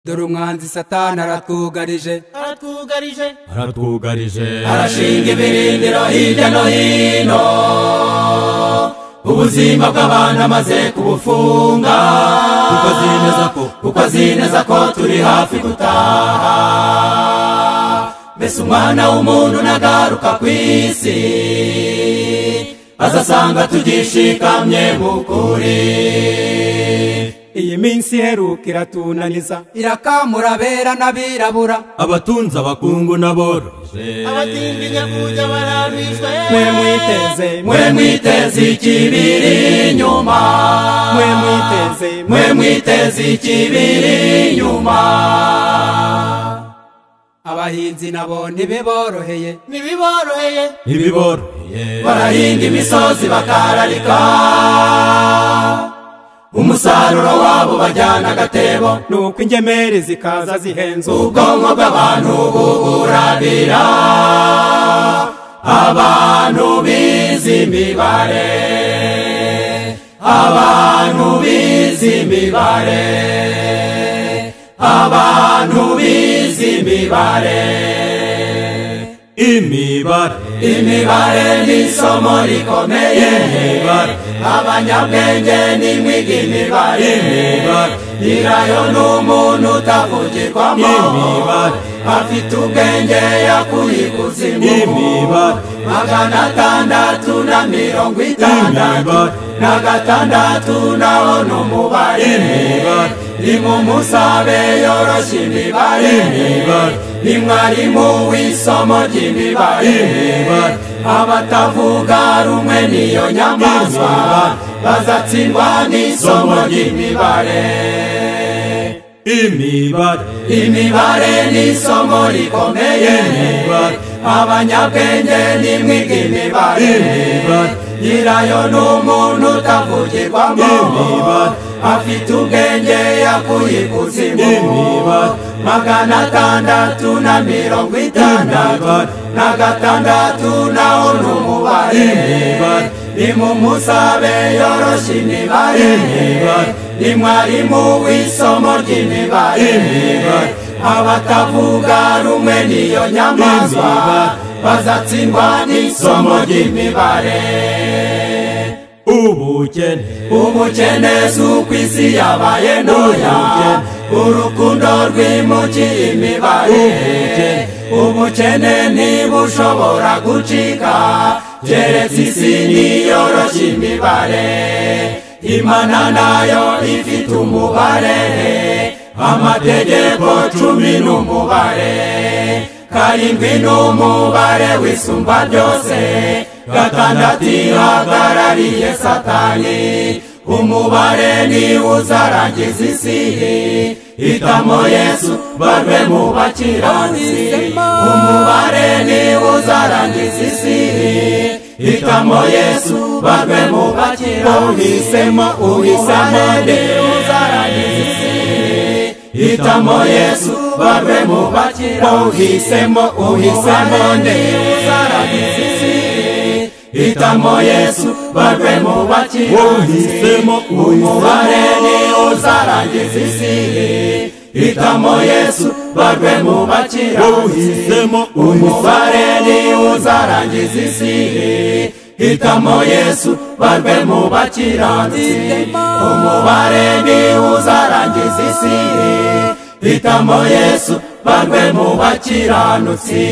dore umwanzi satani aratwugarije aratwugarije aratwugarije arashinga ibirindiro hirya no hino ubuzima bw'abantu amaze kubufunga kuko azemeza ko kuko azemeza ko turi hafi gutaha mbese umwana w'umuntu nagaruka ku isi azasanga tugishikamye mu kuri iyi minsi iheruka iratunaniza irakamura abera n'abirabura abatunze abakungu n'aboroje abatindinya kujya bararwishwe mwe mwiteze mwe mwe mwiteze ikibiri inyuma mwe mwiteze mwe mwe mwiteze ikibiri inyuma abahinzi nabo ntibiboroheye ntibiboroheye ntibiboroheye barahinga imisozi bakararika umusaruro wabo bajyana agatebo ni uko ingemeri zikaza zihenze ubwonko bw'abantu buburabira abantu bizi imibare abantu bizi imibare abantu bizi imibare imibare imibare ni isomo rikomeye imibare abanyabwenge n'imwiga imibare imibare nyirayo ni umuntu utavugirwamo imibare afite ubwenge yakuye ikuzimu imibare magana atandatu na mirongo itandatu Imibare. na gatandatu nawo ni umubare Imibare. rimwe umusabe yoroshya imibare Imibare. ni mwarimu w'isomo ry'imibare Imibare. abatavuga rumwe niyo nyamaswa Imibare. bazatsindwa n'isomo ry'imibare imibare imibare ni isomo rikomeye Imibare. abanyabwenge n'imwiga imibare Imibare. nyirayo ni umuntu utavugirwamo Imibare. afite ubwenge yakuye ikuzimu Imibare. magana atandatu na mirongo itandatu Imibare. na gatandatu nawo ni umubare Imibare. ni mu musabe yoroshya imibare Imibare. ni mwarimu w'isomo ry'imibare Imibare. abatavuga rumwe niyo nyamaswa Imibare. bazatsindwa n'isomo ry'imibare ubukene ubukene si uko isi yabaye ntoya urukundo rwimukiye imibare Ubukene. ubukene ntibushobora gucika keretse isi niyoroshya imibare imana nayo ifite umubare amategeko cumi n'umubare karindwi n'umubare wisumba byose gatandatu ihagarariye satani umubare niba uzarangiza isi hitamo yesu barwe mu bakiranutsi umubare niba uzarangiza isi hitamo yesu barwe mu bakiranutsi uhisemo uhisemo niba uzarangiza isi hitamo yesu barwe mu bakira uhisemo uhisemo niba uzarangiza isi hitamo yesu barwe mu bakira uhisemo umubare niba uzarangiza isi hitamo yesu barwe mu bakira uhisemo umubare niba uzarangiza isi hitamo yesu barwe mu bakiranutsi umubare niba uzarangiza isi hitamo yesu barwe mu bakiranutsi